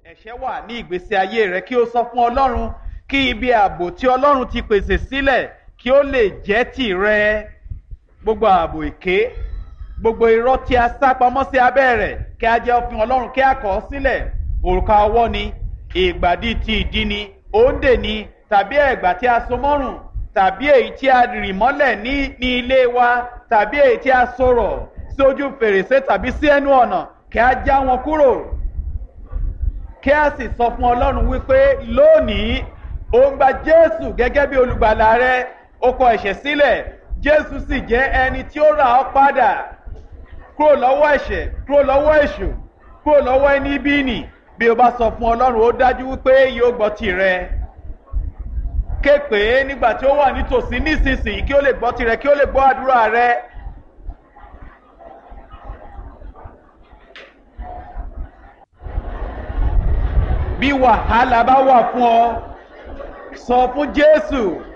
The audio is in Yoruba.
ẹ̀ṣẹ̀ wà ní ìgbésí ayé rẹ kí o sọ fún ọlọ́run kí ibi ààbò tí ọlọ́run ti pèsè sílẹ̀ kí ó lè jẹ́ tìrẹ gbogbo ààbò èké gbogbo irọ́ tí a sá pamọ́ sí abẹ́ rẹ̀ kí a jẹ́ òfin ọlọ́run kí a kọ̀ ọ́ sílẹ̀ òrùka ọwọ́ ni ìgbàdí ti ìdí ni òǹdè ni tàbí ẹ̀gbà tí a so mọ́rùn tàbí èyí tí a rì mọ́lẹ̀ ní ní ilé wa tàbí èyí tí a sọ̀rọ̀ sí ojú fèrèsé tàbí sí ẹnu ọ̀nà kí a já wọn kúrò kí a sì sọ fún ọlọ́run wípé lónìí ó ń gba jésù gẹ́gẹ́ bí olùgbàlà rẹ ó kọ ẹ̀ṣẹ̀ sílẹ̀ jésù sì jẹ́ ẹni tí ó rà ọ́ padà kúrò lọ́wọ́ ẹ̀ṣẹ̀ kúrò lọ́wọ́ èṣù kúrò lọ́wọ́ ẹni bí nì bí o bá sọ fún ọlọ́run ó dájú wípé yóò gbọ́ tirẹ̀ ké pé nígbà tí ó wà nítòsí nísinsìnyí kí ó lè gbọ́ tirẹ̀ kí ó lè gbọ́ àdúrà rẹ. bí wàhálà bá wà fún ọ sọ fún jésù